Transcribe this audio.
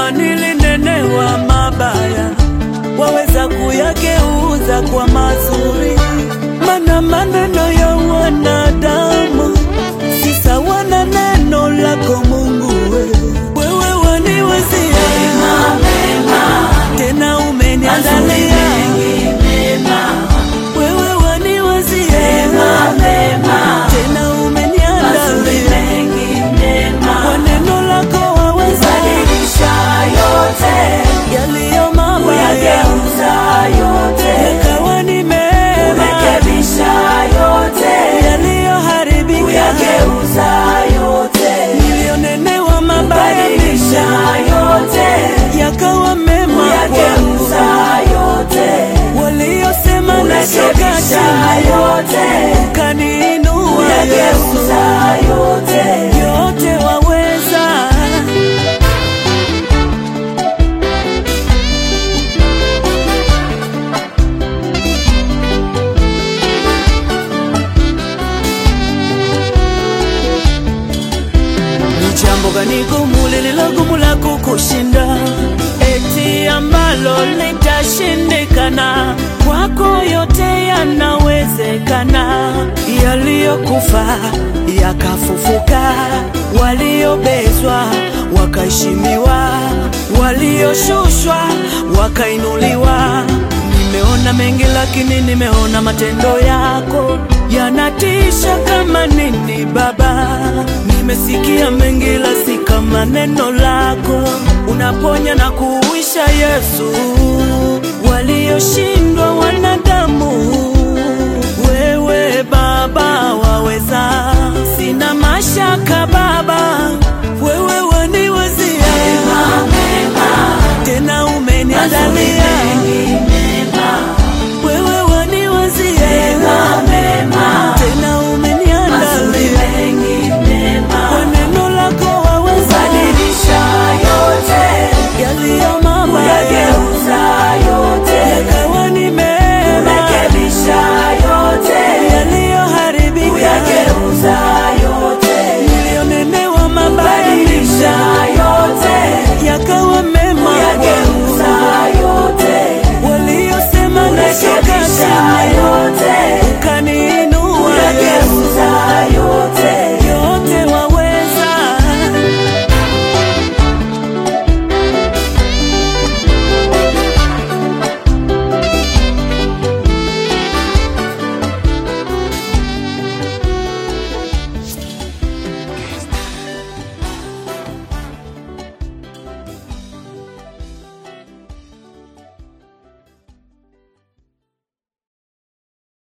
kama nilinenewa mabaya, waweza kuyageuza kwa mazuri, mana maneno ya wanadamu si sawa na neno lako Mungu. we. Wewe waniwazia tena umeniandalia wewe waniwazia tena umeniandalia kwa neno lako waweza yaliyo mabaya yakawa ni mema yaliyoharibika niliyonenewa mabaya yakawa mema kwangu waliosema nashuka chini ukaniinua Yesu yote waweza Ni jambo gani gumu lililogumu la kukushinda, eti ambalo litashindikana? Kwako yote yanawezekana. Yaliyokufa yakafufuka, waliobezwa wakaheshimiwa, walioshushwa wakainuliwa. Nimeona mengi lakini nimeona matendo yako yanatisha kama nini Baba. Nimesikia mengi la si kama neno lako, unaponya na kuuisha Yesu, walioshindwa wanadamu